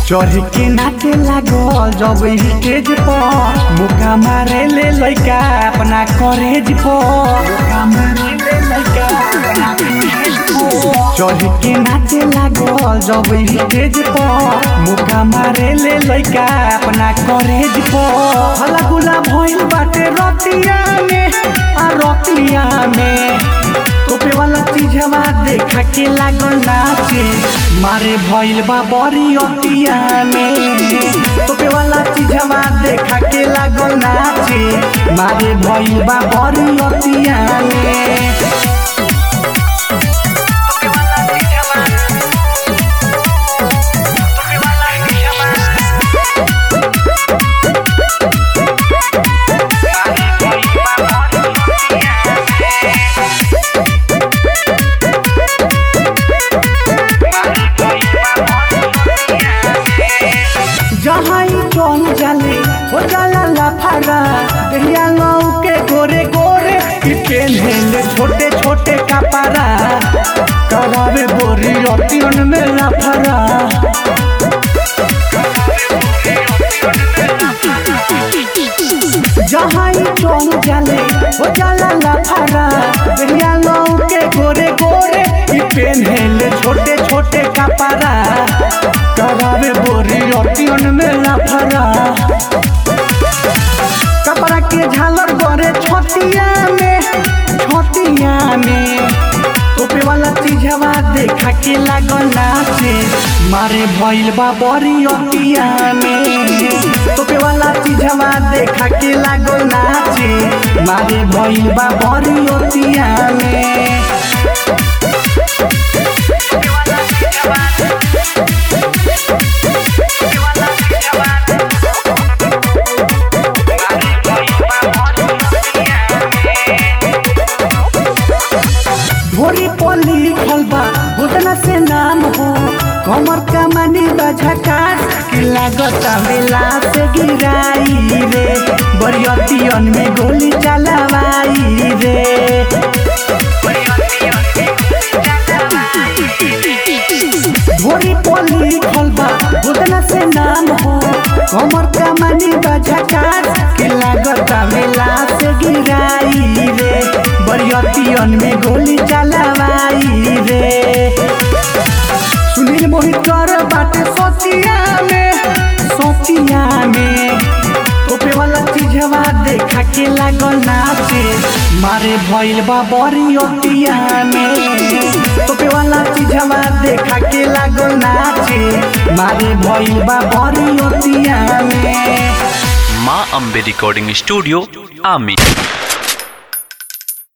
चढ़ के नाचे लागल जब स्टेज पर मुका मारे ले लइका अपना कॉलेज पर मुका मारे ले लइका अपना कॉलेज पर। चढ़ के नाचे लागल जब स्टेज पर मुका मारे ले लइका अपना कॉलेज पर हला गुला भइल बाटे रतिया में आ रतिया में तोपे वाला चीज हवा देखा के लागल नाचे मारे भइल बा बड़ी अतिया में तोपे वाला चीज हवा देखा के लागल नाचे मारे भइल बा बड़ी अतिया में जहाँ ही चल जाले हो जाला लाफारा दहिया लौ के गोरे गोरे कि पेन्हेले छोटे छोटे कपड़ा करावे बोरी अतियन में लाफारा जहाँ ही चल जाले हो जाला लाफारा दहिया लौ के गोरे गोरे कि पेन्हेले छोटे छोटे कपड़ा करावे बोरी अतियन में लाफारा कपड़ा के झालर गरे छतिया में छतिया में तोपे वाला चीज हवा देखा के लागल नाचे मारे भइल बा बड़ी अतिया में तोपे वाला चीज हवा देखा के लागल नाचे मारे भइल बा बड़ी अतिया में भोरी पोली लिखल बा घुटना से नाम हो कमर कमानी बझकार कि लागत बेला से गिराई रे बरियतियन में गोली चलावाई रे भोरी पोली लिखल बा घुटना से नाम हो कमर कमानी बझकार कि लागत बेला से गिराई रे बरियतियन में गोली चलावाई रे सुनील मोहित कर बाटे सोचिया में सोचिया में तोपे वाला चीज हवा देखा के लागल नाचे मारे भइल बा बड़ी अतिया में तोपे वाला चीज हवा देखा के लागल नाचे मारे भइल बा बड़ी अतिया में माँ अम्बे रिकॉर्डिंग स्टूडियो आमी